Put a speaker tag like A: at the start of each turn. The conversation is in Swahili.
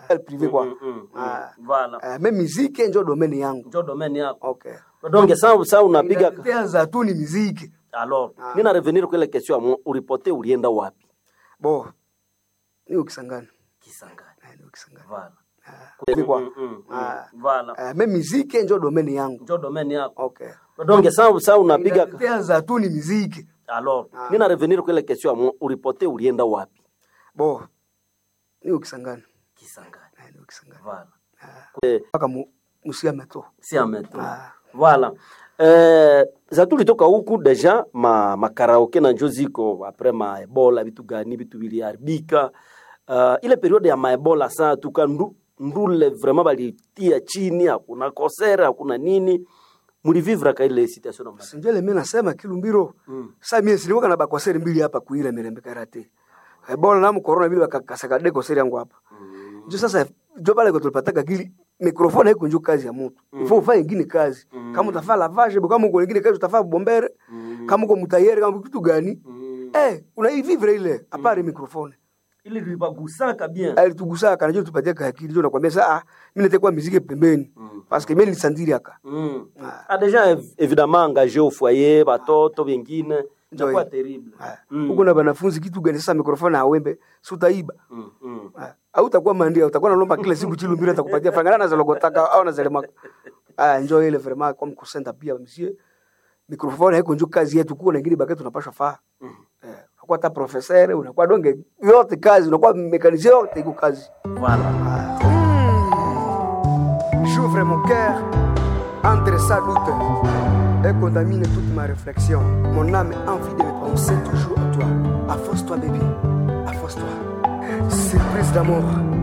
A: el privé kwa
B: Mm, mm, mm.
A: Ah.
B: Voilà.
A: Eh, me miziki njo domaine yangu
B: Njo domaine yako.
A: okay
B: Donc ça ça unapiga
A: Inatetea tu ni miziki
B: alors nina revenir kwa ile question ya mu- uripote ulienda wapi?
A: bo ni ukisangana
B: Kisangani.
A: Eh, ni ukisangana
B: Voilà.
A: Privé kwa
B: Mm, mm, mm.
A: Ah.
B: Voilà.
A: Eh, me miziki njo domaine yangu
B: Njo domaine yako.
A: okay
B: Donc ça ça unapiga
A: inatetea tu ni miziki
B: alors nina revenir kwa ile question ya mu- uripote ulienda wapi?
A: bo ni ukisangana
B: Kisangani.
A: Eh, ni ukisangana
B: Voilà. Eh,
A: mpaka mu- musiame tu
B: si ameto.
A: Ah.
B: Voilà. Eh, za tulitoka huku deja ma makaraoke na njo ziko apres ma ebola vitu gani vitu viliharibika. Uh, ile periode ya maebola saa tuka ndu, ndule vraiment balitia chini, hakuna kosera, hakuna nini. Mulivivra ka ile situation na mbali.
A: sinjele mi nasema kilumbiro
B: Mm.
A: sa mie siliwaka na bakoseri mbili hapa kuile mirembe karate ebola namu korona vile bakakasakade koseri yangu hapa njo sasa jo pale ko tulipataka kili mikrofoni haiko njo kazi ya mtu ifo ufanye ingine kazi kama utafaa lavage bo kama uko ingine kazi utafaa bombere kama uko mutayere kama kitu gani eh unaivivre ile apare mikrofoni
B: Ile libagusaka bien.
A: alitugusaka najua tupatia kakili jo nakwambia saa ah, mimi nitakuwa miziki pembeni parce que mimi nilisandiri aka
B: Mm. Ah, déjà év- évidemment engagé au foyer, batoto bengine, itakuwa terrible. Mm.
A: huko na wanafunzi kitu gani sasa mikrofoni awembe si utaiba
B: Mm, mm.
A: Ah, au utakuwa mandia utakuwa nalomba kila siku chilumbira atakupatia franga na zalogotaka au na zalema ah njoo ile vraiment comme kusenda pia monsieur microphone haiko njoo kazi yetu kuna ingine bakati tunapaswa faa eh unakuwa hata professeur unakuwa donge yote kazi unakuwa mekanisien yote iko kazi
B: Voilà.
A: j'ouvre mon cœur entre sa doute et contamine toute ma réflexion mon âme a envie de me penser toujours à toi afforce-toi baby afforce-toi surprise d'amour